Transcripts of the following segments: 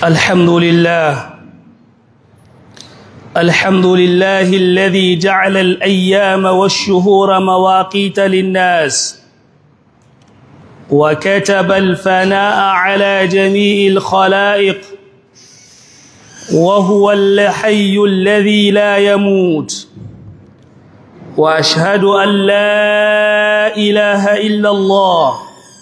الحمد لله الحمد لله الذي جعل الأيام والشهور مواقيت للناس وكتب الفناء على جميع الخلائق وهو الحي الذي لا يموت وأشهد أن لا إله إلا الله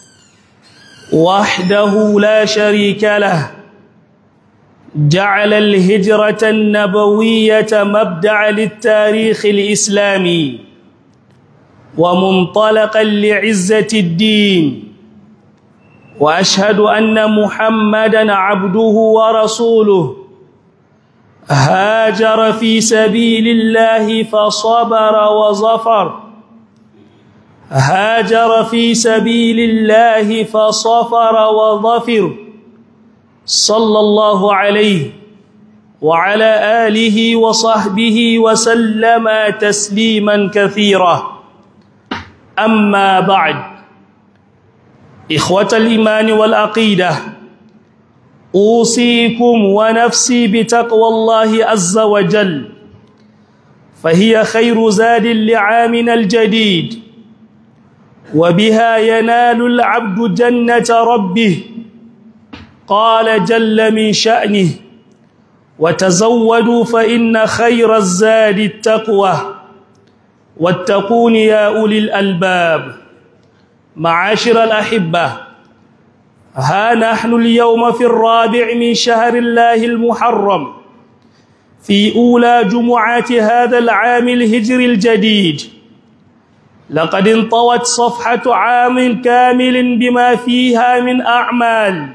وحده لا شريك له جعل الهجرة النبوية مبدع للتاريخ الإسلامي ومنطلقا لعزة الدين وأشهد أن محمدا عبده ورسوله هاجر في سبيل الله فصبر وظفر هاجر في سبيل الله فصفر وظفر صلى الله عليه وعلى آله وصحبه وسلم تسليما كثيرا أما بعد إخوة الإيمان والعقيدة أوصيكم ونفسي بتقوى الله عز وجل فهي خير زاد لعامنا الجديد وبها ينال العبد جنة ربه قال جل من شأنه وتزودوا فإن خير الزاد التقوى واتقون يا أولي الألباب معاشر الأحبة ها نحن اليوم في الرابع من شهر الله المحرم في أولى جمعات هذا العام الهجري الجديد لقد انطوت صفحة عام كامل بما فيها من أعمال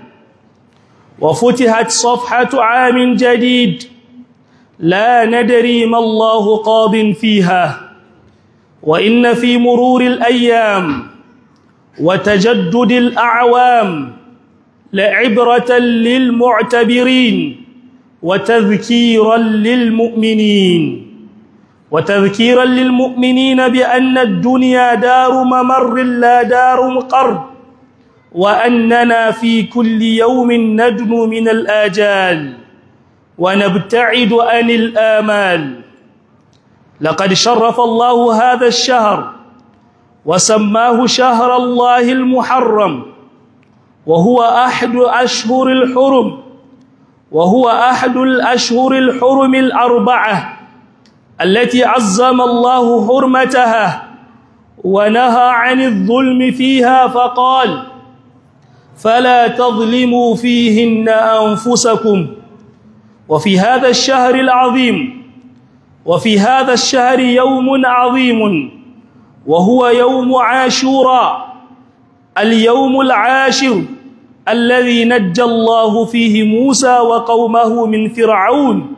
وفتحت صفحة عام جديد لا ندري ما الله قاض فيها وإن في مرور الأيام وتجدد الأعوام لعبرة للمعتبرين وتذكيرا للمؤمنين وتذكيرا للمؤمنين بأن الدنيا دار ممر لا دار مقر وأننا في كل يوم ندنو من الآجال ونبتعد عن الآمال لقد شرف الله هذا الشهر وسماه شهر الله المحرم وهو أحد أشهر الحرم وهو أحد الأشهر الحرم الأربعة التي عظم الله حرمتها ونهى عن الظلم فيها فقال فلا تظلموا فيهن أنفسكم وفي هذا الشهر العظيم وفي هذا الشهر يوم عظيم وهو يوم عاشوراء اليوم العاشر الذي نجى الله فيه موسى وقومه من فرعون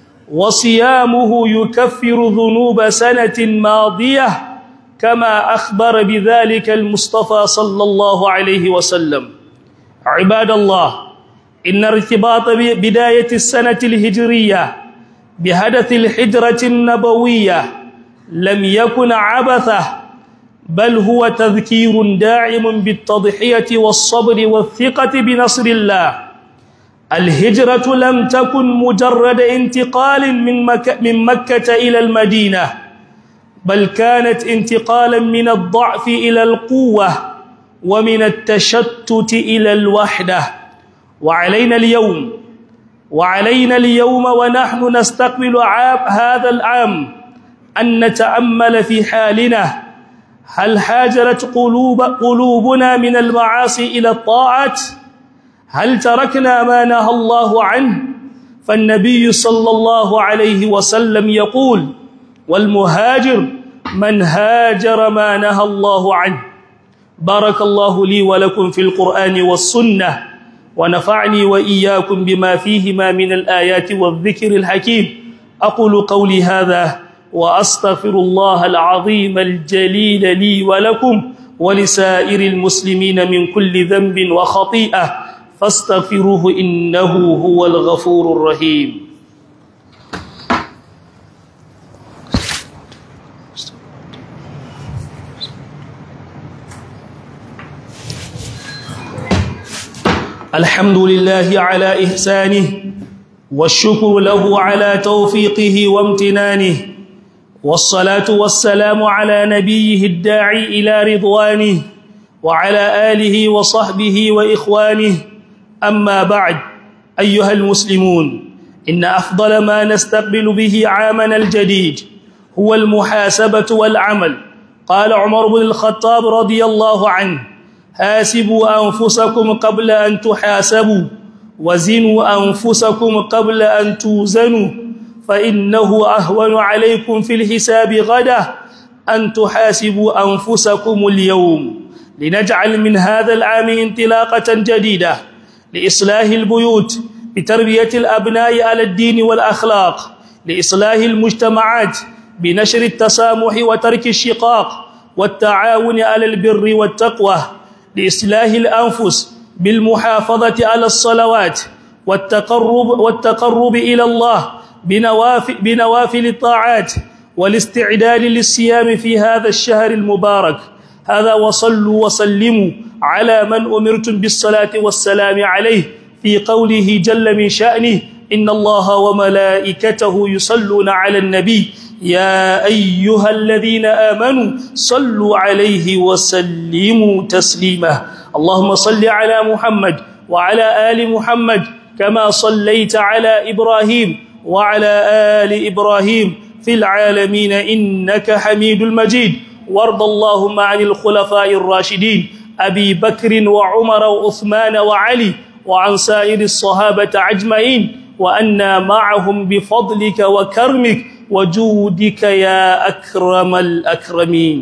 وصيامه يكفر ذنوب سنة ماضية كما أخبر بذلك المصطفى صلى الله عليه وسلم عباد الله إن ارتباط بداية السنة الهجرية بحدث الحجرة النبوية لم يكن عبثة بل هو تذكير داعم بالتضحية والصبر والثقة بنصر الله الهجرة لم تكن مجرد انتقال من مكة, من مكة إلى المدينة بل كانت انتقالا من الضعف إلى القوة ومن التشتت إلى الوحدة وعلينا اليوم وعلينا اليوم ونحن نستقبل عام هذا العام أن نتأمل في حالنا هل حاجرت قلوب قلوبنا من المعاصي إلى الطاعات هل تركنا ما نهى الله عنه فالنبي صلى الله عليه وسلم يقول والمهاجر من هاجر ما نهى الله عنه بارك الله لي ولكم في القرآن والسنة ونفعني وإياكم بما فيهما من الآيات والذكر الحكيم أقول قولي هذا وأستغفر الله العظيم الجليل لي ولكم ولسائر المسلمين من كل ذنب وخطيئة فاستغفروه إنه هو الغفور الرحيم الحمد لله على إحسانه والشكر له على توفيقه وامتنانه والصلاة والسلام على نبيه الداعي إلى رضوانه وعلى آله وصحبه وإخوانه أما بعد أيها المسلمون إن أفضل ما نستقبل به عامنا الجديد هو المحاسبة والعمل قال عمر بن الخطاب رضي الله عنه حاسبوا أنفسكم قبل أن تحاسبوا وزنوا أنفسكم قبل أن توزنوا فإنه أهون عليكم في الحساب غدا أن تحاسبوا أنفسكم اليوم لنجعل من هذا العام انطلاقة جديدة لإصلاح البيوت بتربية الأبناء على الدين والأخلاق لإصلاح المجتمعات بنشر التسامح وترك الشقاق والتعاون على البر والتقوى لإصلاح الأنفس بالمحافظة على الصلوات والتقرب, والتقرب إلى الله بنوافل, بنوافل الطاعات والاستعداد للصيام في هذا الشهر المبارك هذا وصلوا وسلموا على من أمرتم بالصلاة والسلام عليه في قوله جل من شأنه إن الله وملائكته يصلون على النبي يا أيها الذين آمنوا صلوا عليه وسلموا تسليما اللهم صل على محمد وعلى آل محمد كما صليت على إبراهيم وعلى آل إبراهيم في العالمين إنك حميد المجيد وارض اللهم عن الخلفاء الراشدين أبي بكر وعمر وعثمان وعلي وعن سائر الصحابة أجمعين وأنا معهم بفضلك وكرمك وجودك يا أكرم الأكرمين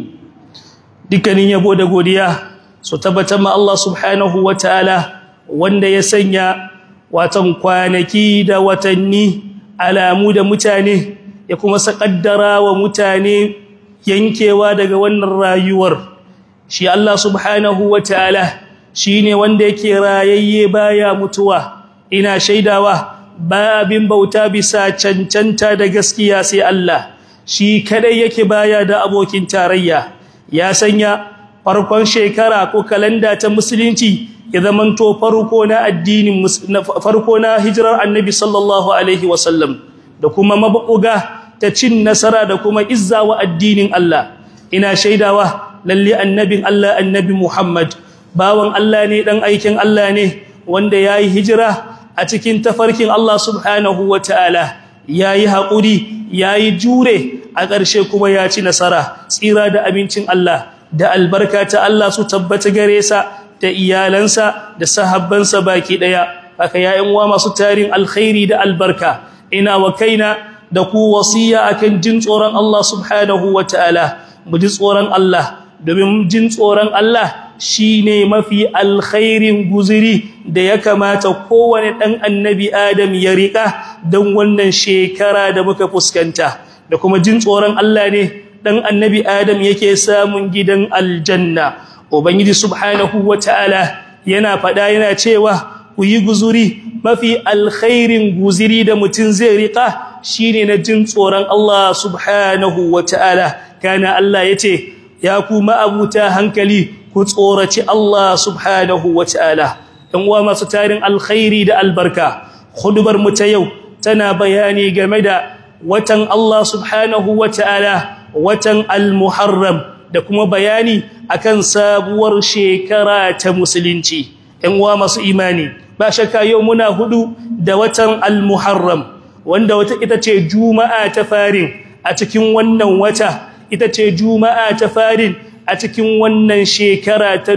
dukkanin yabo da godiya su tabbatar ma Allah subhanahu wataala wanda ya sanya watan kwanaki da watanni alamu da mutane ya kuma sakaddara wa mutane yankewa daga wannan rayuwar shi Allah subhanahu wataala shine wanda yake rayayye baya mutuwa ina shaidawa ba abin bauta bisa cancanta da gaskiya sai Allah shi kadai yake baya da abokin tarayya ya sanya farkon shekara ko kalanda ta musulunci ya zamanto farko na addinin farko na hijirar annabi sallallahu alaihi wasallam da kuma mabuga ta cin nasara da kuma izza wa addinin Allah ina shaidawa lalle annabin Allah annabi Muhammad bawan Allah ne dan aikin Allah ne wanda yayi hijira a cikin tafarkin Allah subhanahu wataala yayi hakuri yayi jure a ƙarshe kuma ya ci nasara tsira da abincin Allah da albarka ta Allah su tabbata gare sa da iyalansa da sahabbansa baki daya haka yayin uwa masu tarin alkhairi da albarka ina wa kaina da ku wasiya akan jin tsoron Allah subhanahu wataala mu ji tsoron Allah domin jin tsoron Allah shine mafi alkhairin guziri da ya kamata kowane dan annabi Adam ya rika dan wannan shekara da muka fuskanta da kuma jin tsoron Allah ne dan annabi Adam yake samun gidan aljanna ubangiji subhanahu wataala yana fada yana cewa ku yi guzuri mafi alkhairin guziri da mutun zai rika shine na jin tsoron Allah subhanahu wataala kana Allah yace ya ku ma'abuta hankali ku tsoraci Allah subhanahu wataala dan uwa masu tarin alkhairi da albarka khudbar mu ta yau tana bayani game da watan Allah subhanahu wataala watan al-muharram da kuma bayani akan sabuwar shekara ta musulunci ɗan uwa masu imani ba shakka yau muna hudu da watan al-muharram wanda wata ita ce juma'a ta farin a cikin wannan wata ita ce juma'a ta farin a cikin wannan shekara ta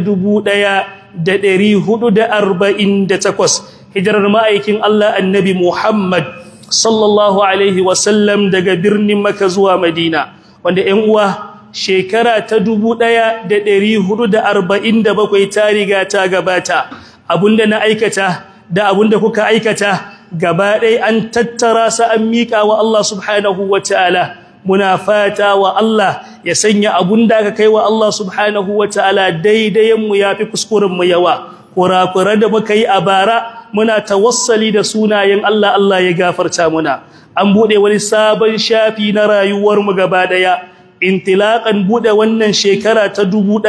1448 hijirar ma'aikin Allah annabi Muhammad sallallahu alaihi wasallam daga birnin Makka zuwa Madina wanda ƴan uwa shekara ta 1447 ta riga ta gabata abunda na aikata da abunda kuka aikata gaba ɗaya an tattara sa an miƙa wa Allah subhanahu wataala muna fata wa Allah ya sanya abunda aka kai wa Allah subhanahu wataala daidayen mu yafi kuskuren mu yawa kurakuran da muka yi a bara muna tawassali da sunayen Allah Allah ya gafarta muna an bude wani sabon shafi na rayuwar mu gaba daya intilaqan bude wannan shekara ta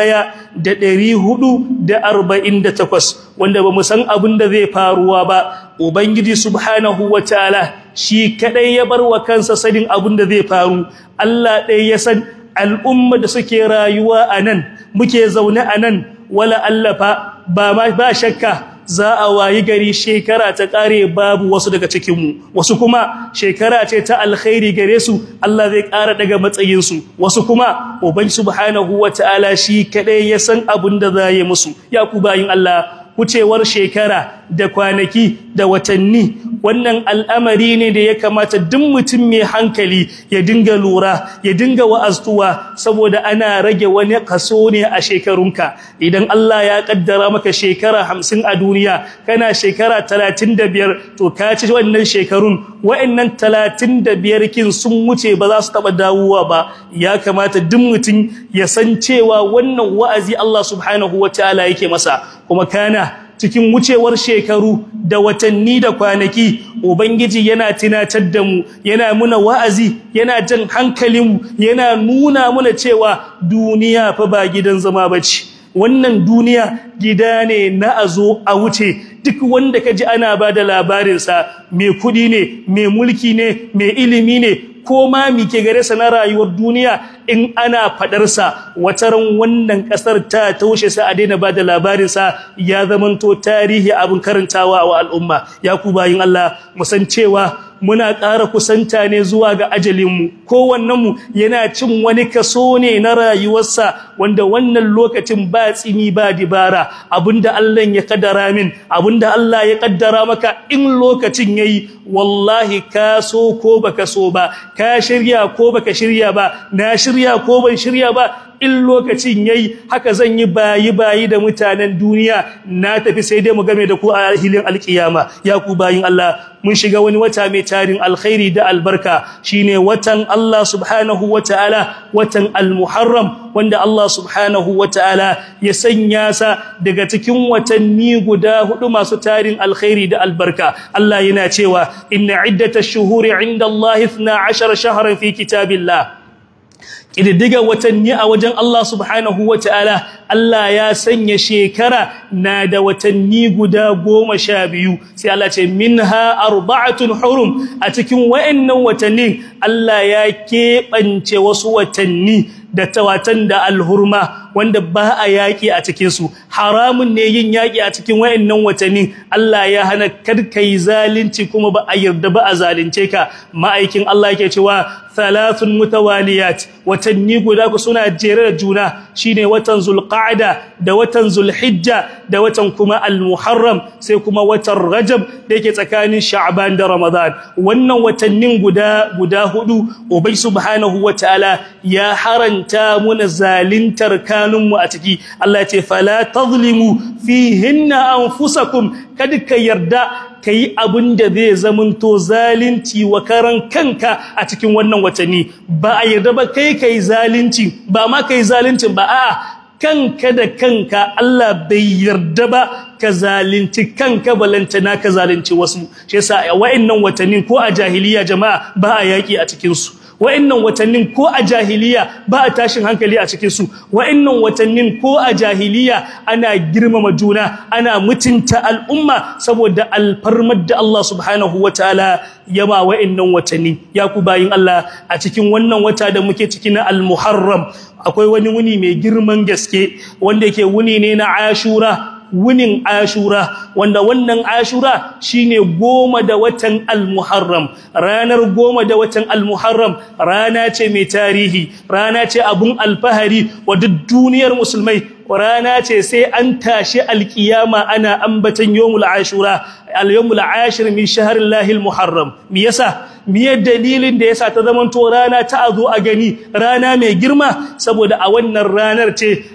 1448 wanda bamu san abin da zai faruwa ba ubangiji subhanahu wataala shi kadai ya bar wa kansa sanin abin da zai faru Allah ɗaya ya san al'umma da suke rayuwa anan muke zaune anan wala allafa ba ba shakka za a wayi gari shekara ta kare babu wasu daga cikinmu wasu kuma shekara ce ta alkhairi gare su Allah zai ƙara daga matsayinsu wasu kuma uban subhanahu wataala shi kadai ya san abin da za yi musu ya ku bayin Allah wucewar shekara da kwanaki da watanni wannan al'amari ne da ya kamata duk mutum mai hankali ya dinga lura ya dinga wa'aztuwa saboda ana rage wani kaso ne a shekarunka idan Allah ya kaddara maka shekara hamsin a duniya kana shekara talatin da biyar to ka ci wannan shekarun wa'annan talatin da biyar kin sun wuce ba za su taɓa dawowa ba ya kamata duk mutum ya san cewa wannan wa'azi Allah subhanahu wa ta'ala yake masa kuma kana cikin wucewar shekaru da watanni da kwanaki ubangiji yana tunatar da mu yana muna wa'azi yana jan hankalinmu yana nuna muna cewa duniya fa ba gidan zama bace wannan duniya gida ne na azo a wuce duk wanda kaji ana bada labarin sa mai kudi ne mai mulki ne mai ilimi ne ko ma mike gare sa na rayuwar duniya in ana fadar sa wataran wannan kasar ta taushe sa a daina bada labarin sa ya zamanto tarihi abin karantawa wa al'umma ya ku bayin Allah musan cewa muna ƙara kusanta ne zuwa ga ajalinmu kowannenmu yana cin wani kaso ne na rayuwarsa wanda wannan lokacin ba tsini ba dibara abinda Allah ya kaddara min abinda Allah ya kaddara maka in lokacin yayi wallahi ka so ko baka so ba ka shirya ko baka shirya ba na shirya ko ban shirya ba in lokacin yayi haka zan yi bayi bayi da mutanen duniya na tafi sai dai mu game da ku a hilin alkiyama ya ku bayin Allah mun shiga wani wata mai tarin alkhairi da albarka shine watan Allah subhanahu wataala watan almuharram wanda Allah subhanahu wataala ya sanya sa daga cikin watanni guda hudu masu tarin alkhairi da albarka Allah yana cewa inna iddatash shuhuri inda Allah 12 shahran fi kitabillah ƙididdiga watanni a wajen Allah subhanahu wa ta'ala Allah ya sanya shekara na da watanni guda goma sha biyu sai Allah ce min ha arba'atun hurum a cikin wa'annan watannin Allah ya keɓance wasu watanni da tawatan da alhurma wanda ba a yaƙi a cikinsu haramun ne yin yaƙi a cikin wayannan watanni Allah ya hana karkai zalunci kuma ba a yarda ba a zalunce ka ma'aikin Allah yake cewa thalathun mutawaliyat watanni guda ku suna jere da juna shine watan zulqa'da da watan zulhijja da watan kuma almuharram sai kuma watan rajab da yake tsakanin sha'ban da ramadan wannan watannin guda guda hudu ubay subhanahu wataala ya haranta muna zalintar kanunmu a ciki Allah ya ce fala tazlimu fihinna anfusakum kada ka yarda kai abin da zai zamanto zalunci wa karan kanka a cikin wannan watanni ba a yarda ba kai kai zalunci ba ma kai zaluncin ba a'a kanka da kanka Allah bai yarda ba ka zalunci kanka balantana ka zalunci wasu shi yasa wa'annan watannin ko a jahiliya jama'a ba a yaki a cikin su wa'annan watannin ko a jahiliya ba a tashin hankali a cikin su wa'annan watannin ko a jahiliya ana girmama juna ana mutunta al'umma saboda alfarmar da Allah subhanahu wataala ya ba wa'annan watanni ya ku bayin Allah a cikin wannan wata da muke ciki na al-Muharram akwai wani wuni mai girman gaske wanda yake wuni ne na Ashura wunin ashura wanda wannan ashura shine goma da watan al-muharram ranar goma da watan al-muharram rana ce mai tarihi rana ce abun alfahari wa duk duniyar musulmai rana ce sai an tashi alkiyama ana ambatan yawmul ashura al-yawmul ashir min shahrillahi al-muharram me yasa miye dalilin da yasa ta zamanto rana ta azo a gani rana mai girma saboda a wannan ranar ce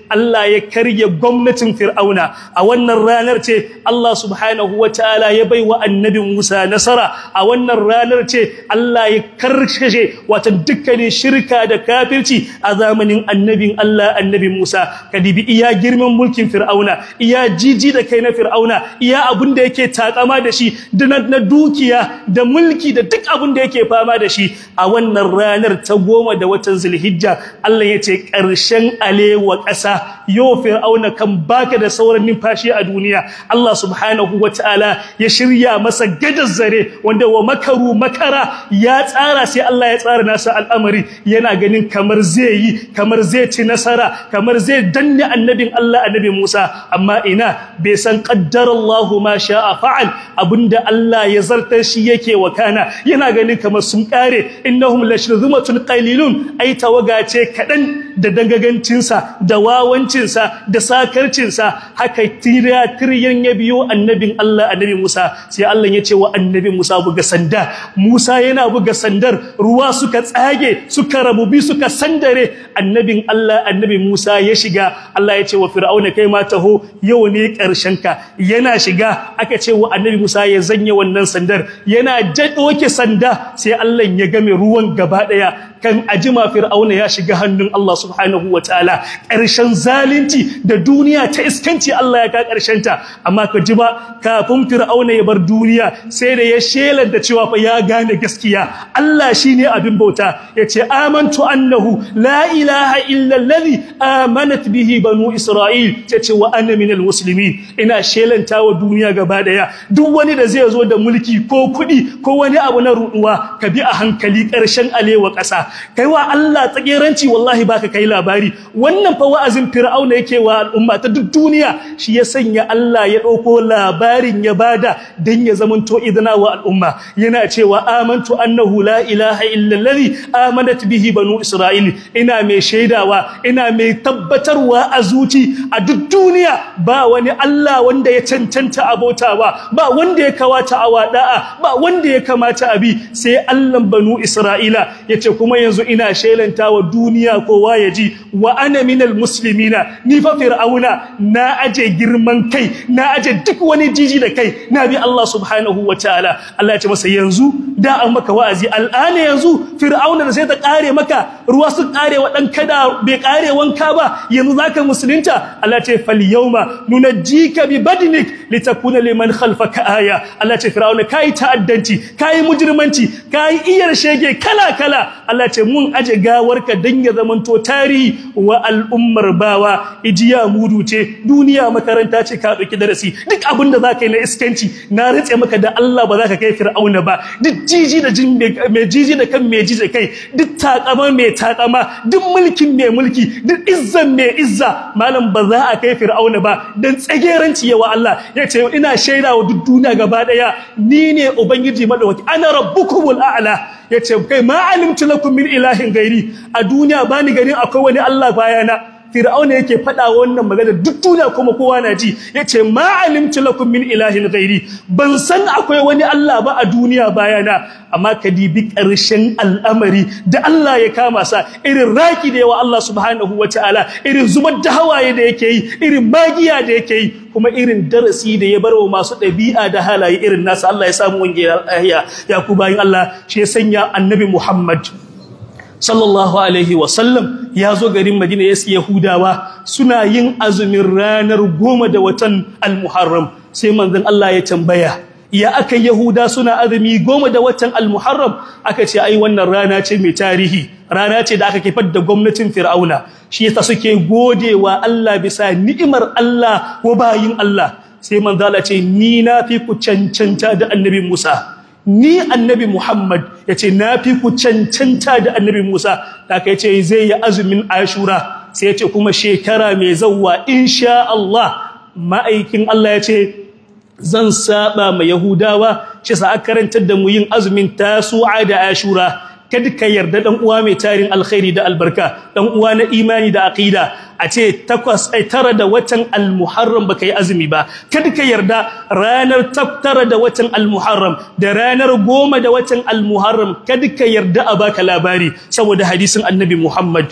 Allah ya karye gwamnatin fir'auna a wannan ranar ce Allah subhanahu wataala ya baiwa annabi Musa nasara a wannan ranar ce Allah ya karkashe wato dukkanin shirka da kafirci a zamanin annabin Allah annabi Musa kadibi iya girman mulkin fir'auna iya jiji da kai na fir'auna iya abin da yake takama da shi na dukiya da mulki da duk abin da yake fama da shi a wannan ranar ta goma da watan zulhijja Allah ya ce ƙarshen alewa ƙasa yau fir'auna kan baka da sauran numfashi a duniya Allah subhanahu wataala ya shirya masa gadar zare wanda wa makaru makara ya tsara sai Allah ya tsara nasa al'amari yana ganin kamar zai yi kamar zai ci nasara kamar zai danne annabin Allah annabi Musa amma ina bai san qaddarallahu ma sha'a fa'al abinda Allah ya zartar shi yake wakana yana ganin kamar sun kare innahum lashruzumatun qalilun ai tawaga ce kadan da dangagancinsa da wawancinsa da sakarcinsa haka tiriya tiriyan ya biyo annabin Allah annabi Musa sai Allah ya ce wa annabi Musa buga sanda Musa yana buga sandar ruwa suka tsage suka rabubi suka sandare annabin Allah annabi Musa ya shiga Allah ya ce wa fir'auna kai ma taho yau ne karshen ka yana shiga aka ce wa annabi Musa ya zanye wannan sandar yana jadoke sanda sai Allah ya game ruwan gaba daya kan ajima fir'auna ya shiga hannun Allah subhanahu wataala ƙarshen zalunci da duniya ta iskanci Allah ya ka ƙarshen ta amma ka ji ba kafin fir'auna ya bar duniya sai da ya shelar da cewa fa ya gane gaskiya Allah shine abin bauta yace amantu annahu la ilaha illa allazi amanat bihi banu isra'il tace wa ana minal muslimin ina shelanta wa duniya gaba daya duk wani da zai zo da mulki ko kuɗi ko wani abu na ruɗuwa ka bi a hankali ƙarshen alewa ƙasa kai wa Allah tsageranci wallahi baka kai labari wannan fa wa'azin fir'auna yake wa al'umma ta duk duniya shi ya sanya Allah ya dauko labarin ya bada dan ya zamanto idana wa al'umma yana cewa amantu annahu la ilaha illa allazi amanat bihi banu isra'il ina mai shaidawa ina mai tabbatarwa a zuci a duk duniya ba wani Allah wanda ya cancanta abotawa ba wanda ya kawata awada'a ba wanda ya kamata abi sai Allah banu isra'ila yace kuma yanzu ina shelanta wa duniya kowa ya ji wa ana minal muslimina ni fa fir'auna na aje girman kai na aje duk wani jiji da kai na bi Allah subhanahu wataala Allah ya ce masa yanzu da an maka wa'azi al'ana yanzu fir'auna da sai ta kare maka ruwa su kare wa dan kada bai kare wanka ba yanzu zaka musulunta Allah ya ce fal yawma nunajjika bi badnik litakuna liman khalfaka aya Allah ya ce fir'auna kai ta'addanci kai mujrimanci kai iyar shege kala kala Allah ce mun aje gawarka dan ya zamanto tarihi wa al'ummar bawa ijiya mudu ce duniya makaranta ce ka dauki darasi duk abinda zaka yi na iskanci na ritse maka da Allah ba zaka kai fir'auna ba duk jiji da jin mai jiji da kan mai jiji kai duk takama mai takama duk mulkin mai mulki duk izzan mai izza malam ba za a kai fir'auna ba dan tsageranci yawa Allah yace ina shaida wa duk duniya gaba daya ni ne ubangiji madawaki ana rabbukumul a'la yace kai ma alimtu lakum min ilahin gairi a duniya bani ganin akwai wani Allah bayana fir'auna yake fada wannan magana duk duniya kuma kowa na ji yace ma alimtu lakum min ilahin gairi ban san akwai wani Allah ba a duniya bayana amma ka dibi ƙarshen al'amari da Allah ya kama sa irin raki da yawa Allah subhanahu wataala irin zubar da hawaye da yake yi irin magiya da yake yi kuma irin darasi da ya barwa masu ɗabi'a da halaye irin nasa Allah ya samu wange ya ya ku bayin Allah shi ya sanya annabi Muhammad sallallahu alaihi wasallam ya zo garin Madina ya siya Yahudawa suna yin azumin ranar goma da watan Al-Muharram sai manzon Allah ya tambaya ya aka Yahuda suna azumi goma da watan Al-Muharram aka ce ai wannan rana ce mai tarihi rana ce da aka kifar da gwamnatin Fir'auna shi yasa suke godewa Allah bisa ni'imar Allah wa bayin Allah sai manzo Allah ce ni na fi ku cancanta da Annabi Musa ni annabi Muhammad yace nafi ku cancanta da annabi Musa da kai ce zai yi azumin Ashura sai yace kuma shekara mai zawwa insha Allah ma'aikin Allah yace zan saba ma Yahudawa shi sa aka karantar da mu yin azumin Tasu'a da Ashura kada ka yarda dan uwa mai tarin alkhairi da albarka dan uwa na imani da aqida a ce takwas ai tara da watan almuharram baka yi azumi ba kada ka yarda ranar tara da watan almuharram da ranar goma da watan almuharram kada ka yarda a baka labari saboda hadisin annabi Muhammad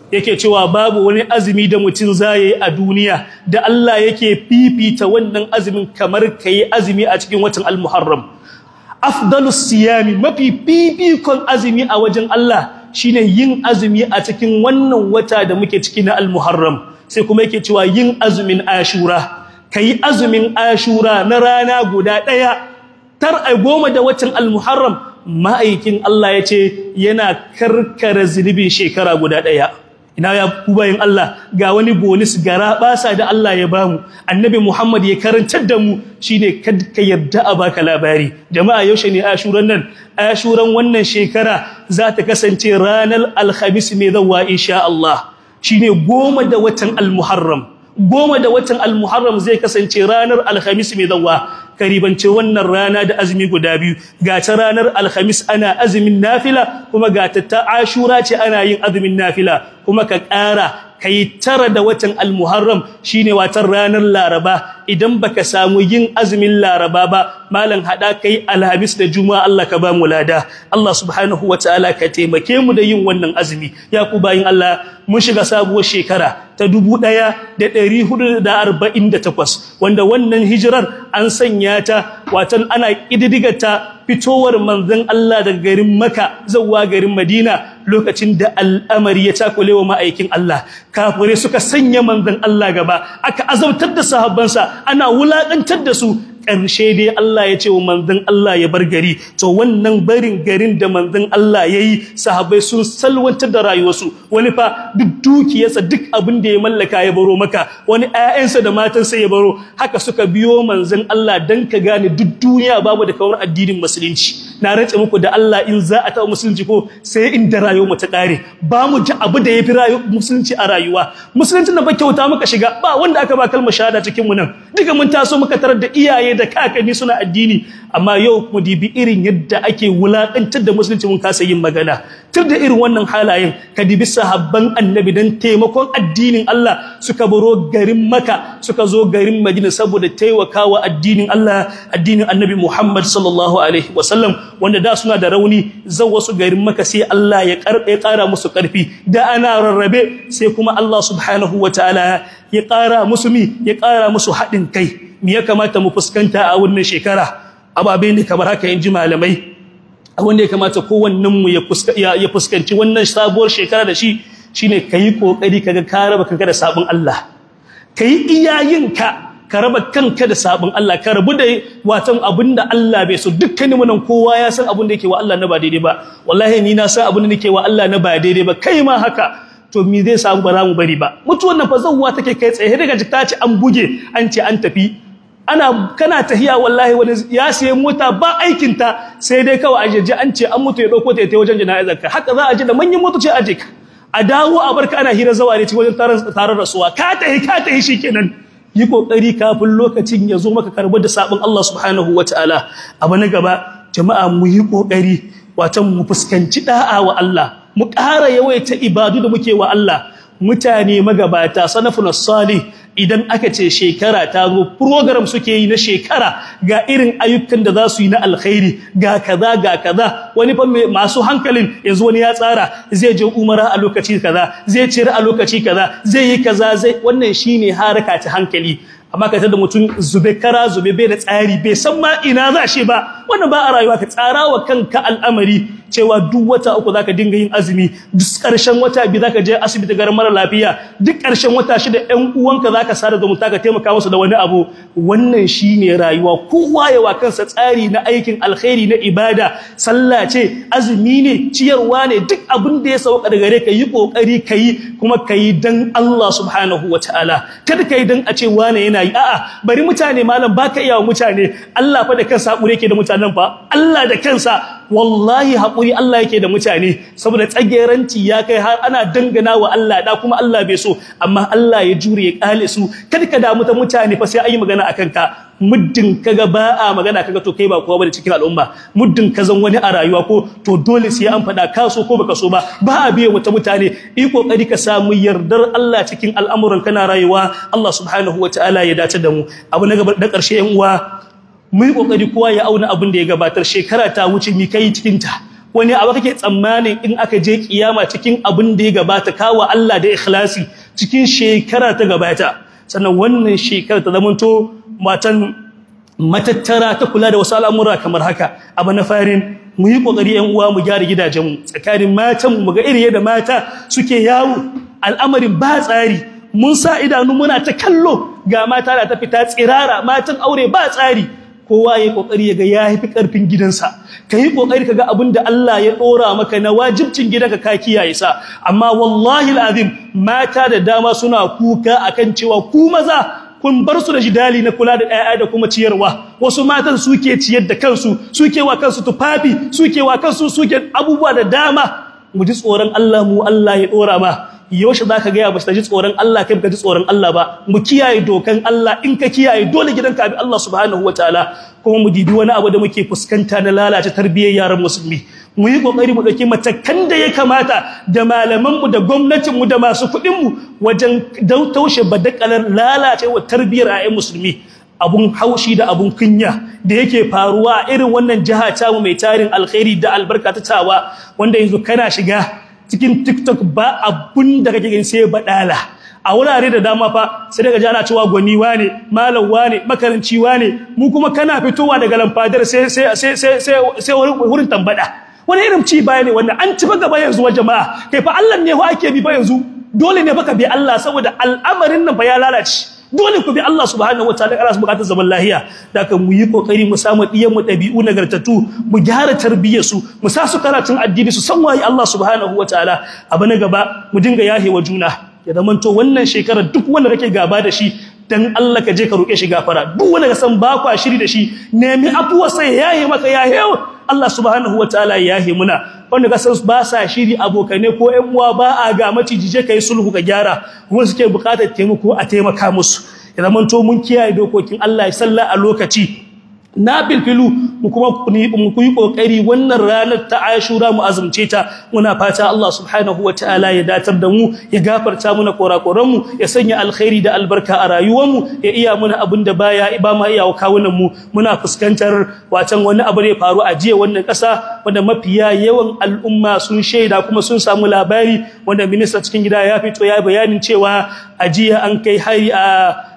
yake cewa babu wani azumi da mutum zai a duniya da Allah yake fifita wannan azumin kamar kai azumi a cikin watan al-Muharram afdalus siyami mafi fifikon azumi a wajen Allah shine yin azumi a cikin wannan wata da muke ciki na al-Muharram sai kuma yake cewa yin azumin Ashura kai azumin Ashura na rana guda daya tar a goma da watan al-Muharram ma'aikin Allah yace yana karkara zunubin shekara guda daya ina ya ku bayin Allah ga wani bonus gara basa da Allah ya bamu annabi Muhammad ya karantar da mu shine kad ka yarda a baka labari jama'a yaushe ne ashuran nan ashuran wannan shekara za ta kasance ranar alhamis mai zawa insha Allah shine goma da watan almuharram goma da watan almuharram zai kasance ranar alhamis mai zawa karibance wannan rana da azumi guda biyu ga ta ranar alhamis ana azumin nafila kuma ga ta ta ashura ce ana yin azumin nafila kuma ka ƙara kai tara da watan almuharram shine watan ranar laraba idan baka samu yin azumin laraba ba malam hada kai alhamis da juma'a Allah ka ba mu lada Allah subhanahu wataala ka taimake mu da yin wannan azumi ya ku bayin Allah mun shiga sabuwar shekara ta 1448 wanda wannan hijirar an sanya ta watan ana kididdigata fitowar manzon Allah daga garin Makka zuwa garin Madina lokacin da al'amari ya takule wa ma'aikin Allah kafire suka sanya manzon Allah gaba aka azabtar da sahabbansa ana wulakantar da su ƙarshe dai Allah ya ce wa manzon Allah ya bar gari to wannan barin garin da manzon Allah ya yi sahabbai sun salwantar da rayuwarsu wani fa duk dukiyarsa duk abin da ya mallaka ya baro maka wani ƴaƴansa da matansa ya baro haka suka biyo manzon Allah dan ka gane duk duniya babu da kawar addinin musulunci na rantse muku da Allah in za a taɓa musulunci ko sai inda rayuwar mu ta ƙare ba mu ji abu da ya fi rayuwar musulunci a rayuwa musulunci na ba kyauta muka shiga ba wanda aka ba kalmar shahada cikin mu nan duka mun taso muka tarar da iyaye da kakanni suna addini amma yau mu dibi irin yadda ake wulakantar da musulunci mun kasa yin magana tur da irin wannan halayen ka dibi sahabban annabi dan taimakon addinin Allah suka baro garin Makka suka zo garin Madina saboda taimakawa addinin Allah addinin annabi Muhammad sallallahu alaihi wasallam wanda da suna da rauni zan wasu garin Makka sai Allah ya karbe kara musu karfi da ana rarrabe sai kuma Allah subhanahu wataala ya kara musu mi ya kara musu haɗin kai me ya kamata mu fuskanta a wannan shekara ababe ne kamar haka in ji malamai wanda ya kamata kowannen mu ya fuskanci wannan sabuwar shekara da shi shine kai kokari kaga ka raba kanka da sabon Allah kai iyayenka ka raba kanka da sabon Allah ka rabu da watan abinda Allah bai so dukkanin mu nan kowa ya san abin da yake wa Allah na ba daidai ba wallahi ni na san abin da nake wa Allah na ba daidai ba kai ma haka to me zai samu ba za mu bari ba mutuwan nan fa zawwa take kai tsaye daga jikta ce an buge an ce an tafi ana kana tahiya wallahi wani ya siye mota ba aikin ta sai dai kawai ajeje an ce an mutu ya dauko ta wajen jana'izar ka haka za a je da manyan motoci aje ka a dawo a barka ana hira zawa ne ci wajen tarar rasuwa ka tahi ka tahi shikenan yi kokari kafin lokacin ya zo maka karbar da sabon Allah subhanahu wataala abu na gaba jama'a mu yi kokari watan mu fuskanci da'a wa Allah mu ƙara yawaita ibadu da muke wa Allah mutane magabata sanafun salih idan aka ce shekara ta zo program suke yi na shekara ga irin ayyukan da za su yi na alkhairi ga kaza ga kaza wani fa masu hankalin yanzu wani ya tsara zai je umara a lokaci kaza zai cire a lokaci kaza zai yi kaza zai wannan shine haraka ta hankali amma ka tada mutum zube kara zube bai da tsari bai san ma ina za shi ba wannan ba a rayuwa ka tsara wa kanka al'amari cewa duk wata uku zaka dinga yin azumi duk ƙarshen wata biyu zaka je asibiti garin mara lafiya duk ƙarshen wata shida ƴan uwanka zaka sada zumunta ka taimaka musu da wani abu wannan shine rayuwa kowa ya wa kansa tsari na aikin alkhairi na ibada sallah ce azumi ne ciyarwa ne duk abin da ya sauka daga gare ka yi kokari kai kuma kai dan Allah subhanahu wataala kada kai dan a ce wane yana yi a'a bari mutane malam baka iya wa mutane Allah fa da kansa hakuri yake da mutanen fa Allah da kansa wallahi hakuri Allah yake da mutane saboda tsageranci ya kai har ana dangana wa Allah da kuma Allah bai so amma Allah ya jure ya kale su kada ka damu ta mutane fa sai ayi magana akan ka muddin kaga ba a magana kaga to kai ba kowa bane cikin al'umma muddin ka zan wani a rayuwa ko to dole sai an fada ka so ko baka so ba ba a biye wata mutane yi kokari ka samu yardar Allah cikin al'amuran kana rayuwa Allah subhanahu wataala ya dace da mu abu na gaba da ƙarshe yan uwa mu yi kokari kowa ya auna abin da ya gabatar shekara ta wuce mi kai cikin ta wani abu kake tsammanin in aka je kiyama cikin abin da ya gabata kawo Allah da ikhlasi cikin shekara ta gabata sannan wannan shekara ta zamanto matan matattara ta kula da wasu al'amura kamar haka abu na farin mu yi kokari yan uwa mu gyara gidajenmu tsakanin matan mu ga irin yadda mata suke yawo al'amarin ba tsari mun sa idanu muna ta kallo ga mata da ta fita tsirara matan aure ba tsari kowa ya kokari ya ga ya haifi karfin gidansa kai kokari kaga abin da Allah ya dora maka na wajibcin gidanka ka kiyaye sa amma wallahi alazim mata da dama suna kuka akan cewa ku maza kun bar su da jidali na kula da ɗaya da kuma ciyarwa wasu matan suke ciyar da kansu suke wa kansu tufafi suke wa kansu suke abubuwa da dama mu ji tsoron Allah mu Allah ya dora ma yaushe zaka ga ya bashi ji tsoron Allah kai ka ji tsoron Allah ba mu kiyaye dokan Allah in ka kiyaye dole gidanka bi Allah subhanahu wataala kuma mu dibi wani abu da muke fuskanta na lalace tarbiyyar yaran musulmi mu yi kokari mu dauki matakan da ya kamata da malaman mu da gwamnatin mu da masu kuɗin mu wajen taushe badakalar lalacewa tarbiyyar ayyan musulmi abun haushi da abun kunya da yake faruwa a irin wannan jiha ta mu mai tarin alkhairi da albarka ta tawa wanda yanzu kana shiga cikin TikTok ba abun da kake gani sai badala a wurare da dama fa sai daga jana cewa gwani wane malam wane makaranci wane mu kuma kana fitowa daga lamfadar sai sai sai sai sai wurin tambada wani irin ci baya ne wannan an ci fa gaba yanzu wa jama'a kai fa Allah ne ho ake bi fa yanzu dole ne baka bi Allah saboda al'amarin nan fa ya lalace dole ku bi Allah subhanahu wataala kana su bukatar zaman lahiya da kan mu yi kokari mu samu diyan mu dabi'u nagartatu mu gyara tarbiyyar su mu sa su karatun addini su san waye Allah subhanahu wataala abu na gaba mu dinga yahewa juna ya zamanto wannan shekarar duk wanda kake gaba da shi dan Allah ka je ka roke shi gafara duk wanda ka san ba kwa shiri da shi nemi afuwa sai yahe maka yahe Allah subhanahu wataala yahe muna wanda ka san ba sa shiri abokane ko ƴan uwa ba a ga maciji je kai sulhu ka gyara kuma suke buƙatar taimako a taimaka musu ya zamanto mun kiyaye dokokin Allah ya salla a lokaci na bilfilu mu kuma mu yi kokari wannan ranar ta Ashura mu azumce ta muna fata Allah subhanahu wataala ya datar da mu ya gafarta muna korakoran mu ya sanya alkhairi da albarka a rayuwar mu ya iya muna abin da baya ba ma iya kawunan mu muna fuskantar wacan wani abu ne faru a jiya wannan kasa wanda mafiya yawan al'umma sun shaida kuma sun samu labari wanda minista cikin gida ya fito ya bayanin cewa a jiya an kai hari a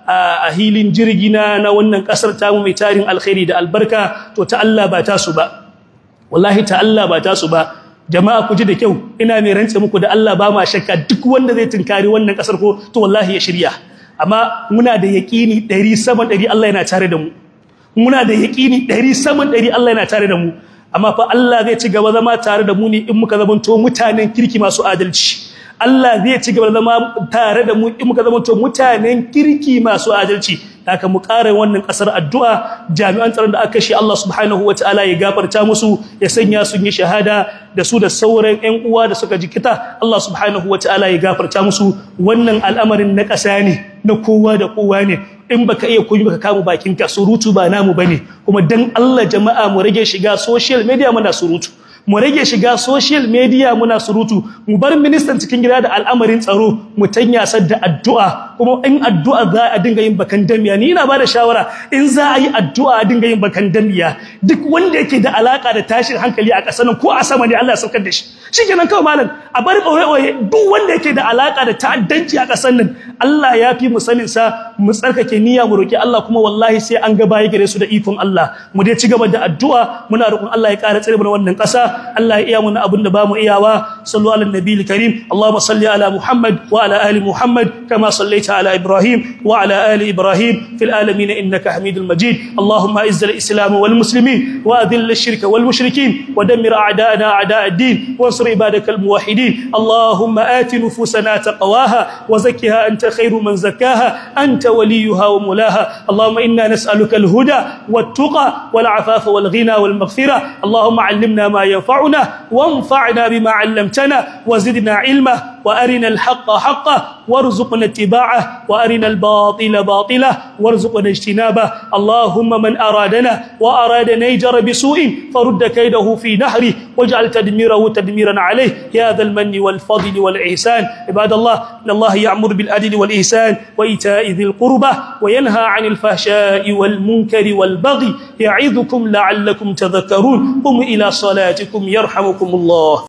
a hilin jirgi na na wannan kasar tamu mai tarin alkhairi da albarka to ta Allah ba ta su ba wallahi ta Allah ba ta su ba jama'a ku ji da kyau ina mai rantse muku da Allah ba ma shakka duk wanda zai tunkari wannan kasar ko to wallahi ya shirya amma muna da yaqini 100 sama 100 Allah yana tare da mu muna da yaqini 100 sama 100 Allah yana tare da mu amma fa Allah zai ci gaba zama tare da mu ne in muka zamanto mutanen kirki masu adalci Allah zai ci gaba da zama tare da mu in muka zama to mutanen kirki masu adalci haka mu ƙara wannan ƙasar addu'a jami'an tsaron da aka shi Allah subhanahu wataala ya gafarta musu ya sanya su yi shahada da su da sauran ƴan uwa da suka jikita Allah subhanahu wataala ya gafarta musu wannan al'amarin na ƙasa ne na kowa da kowa ne in baka iya koyi baka kama bakin ka surutu ba namu bane kuma dan Allah jama'a mu rage shiga social media muna surutu mu rage shiga social media muna surutu mu bar ministan cikin gida da al'amarin tsaro mu tanya da addu'a kuma in addu'a za a dinga yin bakan damiya ni ina bada shawara in za a yi addu'a a dinga yin bakan damiya duk wanda yake da alaka da tashin hankali a ƙasar nan ko a sama ne Allah ya saukar da shi shikenan kawai malam a bar ɓoye duk wanda yake da alaka da ta'addanci a ƙasar nan Allah ya fi mu sanin sa mu tsarkake niyya mu roki Allah kuma wallahi sai an ga baya gare su da ikon Allah mu dai ci gaba da addu'a muna roƙon Allah ya ƙara tsare mu wannan ƙasa Allah ya iya mana abin da ba mu iyawa sallu ala nabiyil karim Allahumma salli ala Muhammad wa ala ali Muhammad kama sallaita ala Ibrahim wa ala ali Ibrahim fil alamin innaka Hamidul Majid Allahumma izz al-islam wal muslimin wa adhill ash-shirka wal mushrikin wa dammir a'da'ana a'da' ad-din wansur ibadakal muwahhidin Allahumma ati nufusana taqwaha wa zakkiha anta khairu man zakkaha anta waliyuha wa mulaha Allahumma inna nas'aluka al-huda wat-tuqa wal-'afafa wal-ghina wal-maghfira Allahumma 'allimna ma yanfa'una وانفعنا بما علمتنا وزدنا علما وأرنا الحق حقا وارزقنا اتباعه وأرنا الباطل باطلا وارزقنا اجتنابه اللهم من أرادنا وأراد نيجر بسوء فرد كيده في نهره واجعل تدميره تدميرا عليه يا ذا المن والفضل والإحسان عباد الله إن الله يأمر بالعدل والإحسان وإيتاء ذي القربى وينهى عن الفحشاء والمنكر والبغي يعظكم لعلكم تذكرون قم إلى صلاتكم يرحمكم الله